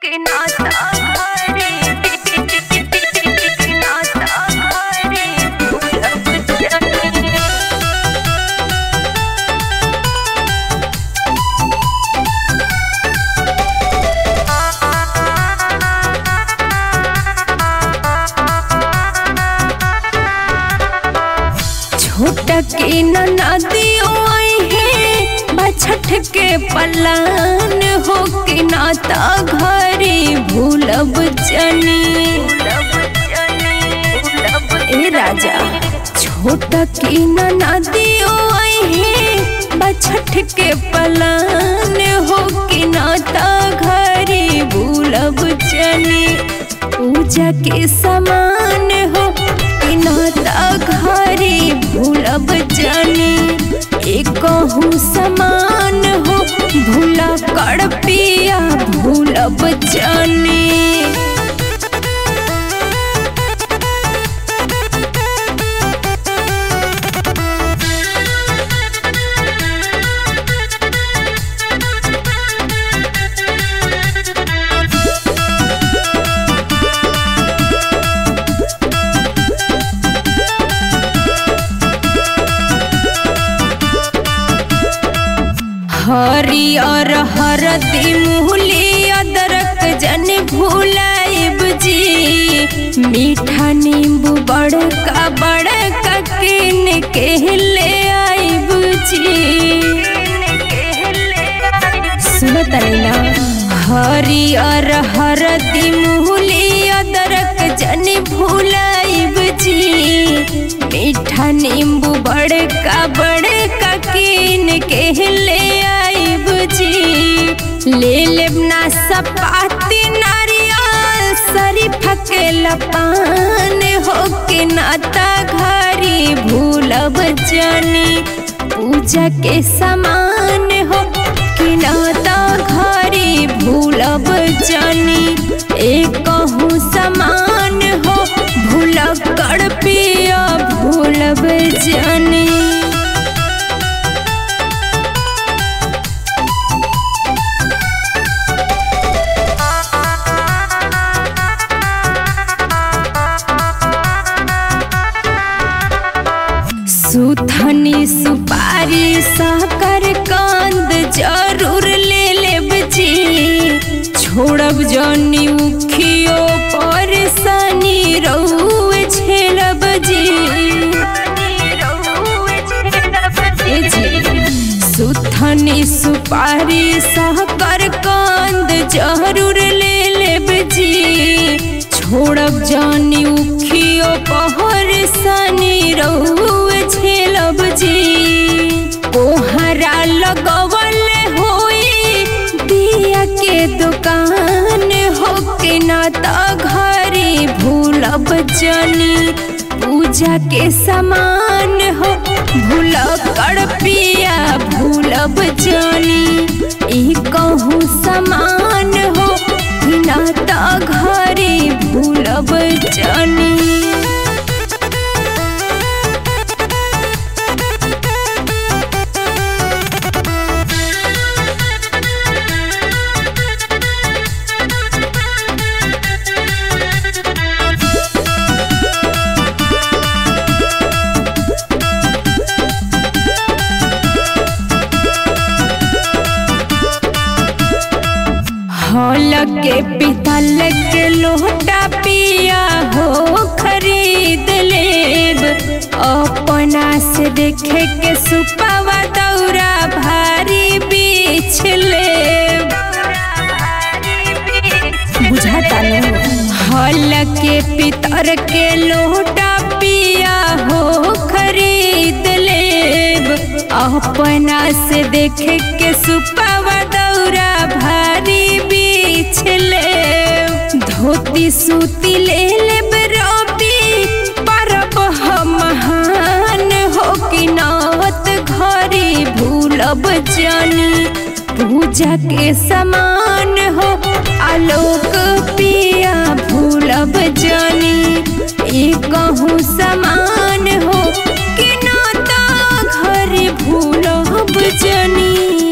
के नाता घरे नाता घरे भूलब जानी छोटा के नदियो आई है बछठ के पलान हो के नाता घरे भूलब जनी ए राजा छोटा के नदियो आई है बछठ के पलान हो के नाता घरे भूलब जनी पूजा के समान हो कि नाता घरे भूलब जानी एकहू समान हो भूला कर पिया भूलब जानी हरियर हरदी मुहली अदरक जन भूलाइब जी मीठा नींबू बड़का बड़का किन के ले आइब जी सुनत ना हरियर हरदी मुहली अदरक जन भूलाइब जी मीठा नींबू बड़का बड़का किन के ले आइब जी ले लेब ना सपाती नारियल शरीफा के लपान हो के नाता घरी भूलब जानी पूजा के समान हो कि नाता घरी भूलब जानी एक समान हो भूल कर पिया भूलब जानी सुथनी सुपारी साकर कांद जरूर ले लेब जी छोड़ब जनी उखियो पर सनी रउए छेलब जी ए जी सुथनी सुपारी साकर कांद जरूर ले लेब जी छोड़ब जानी उखियो पहर सनी रउए छेलब जी कोहरा लगवल होई दिया के दुकान हो के नाता घरे भूलब जानी पूजा के समान हो भूल कर पिया भूलब जानी ई कहूँ समान हो कि नाता घरे भूलब जानी हॉल के पितल के लोटा पिया हो खरीद लेब अपना से देखे के सुपावा दौरा भारी बीछ लेब बुझाता हॉल के पितर के लोटा पिया हो खरीद लेब अपना से देखे के सुपावा दौरा भारी बीछ ले धोती सूती ले लेब रबी परब हम महान हो कि नावत घरे भूलब जानी पूजा के समान हो आलोक पिया भूलब जानी एक कहूँ समान हो कि नाता घर भूलब जानी